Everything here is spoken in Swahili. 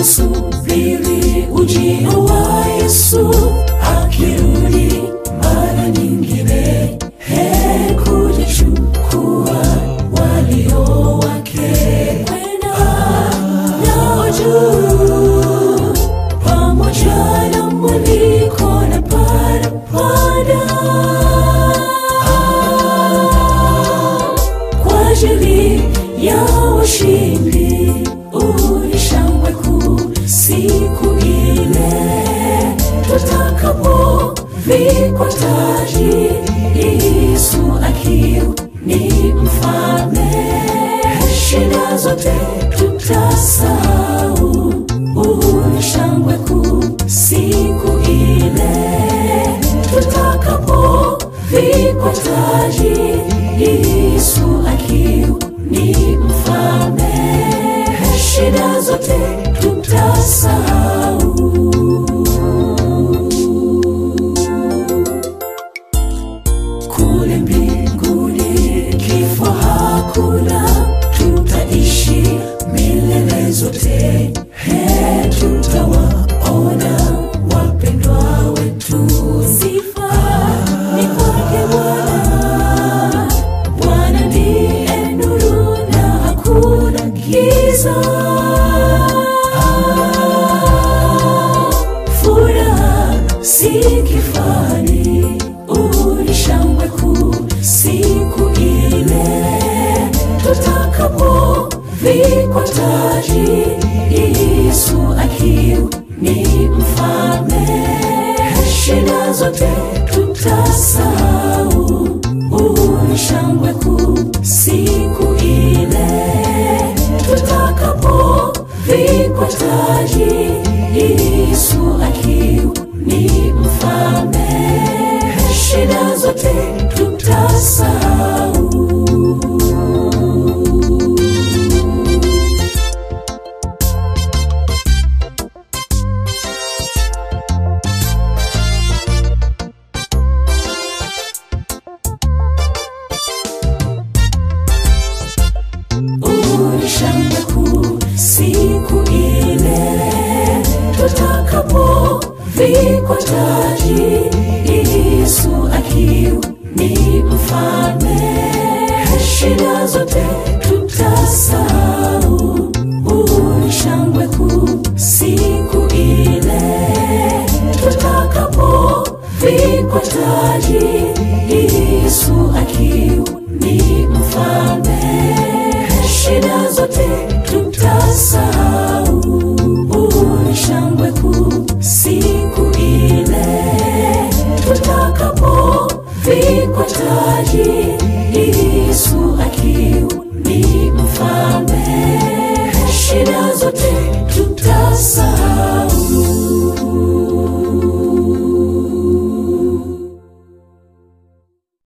tunasubiri ujio wa Yesu akirudi mara nyingine, he kujichukua walio wake kwenda nao juu pamoja na mwaliko na parapanda kwa ajili ya washindi ulishangwe kuu siku ile tutakapovikwa taji Yesu akiu ni mfalme shida zote tutasahau ulishangwe kuu siku ile tutakapovikwa taji Yesu akiu ni mfalme shida zote tutasahau kule mbinguni kifo hakuna tutaishi milele zote he tutawaona wapendwa wetu sifa ni kwake bwana bwana ndiye nuru na hakuna giza furaha si kifani ulishangwe kuu siku ile tutakapovikwa taji Yesu akiu ni mfalme shida zote tutasahau ulishangwe kuu siku ile tutakapovikwa taji Yesu akiu ni mfalme shida zote tutasahau ulishangwe kuu siku ile tutakapovikwa taji Yesu akiu ni mfalme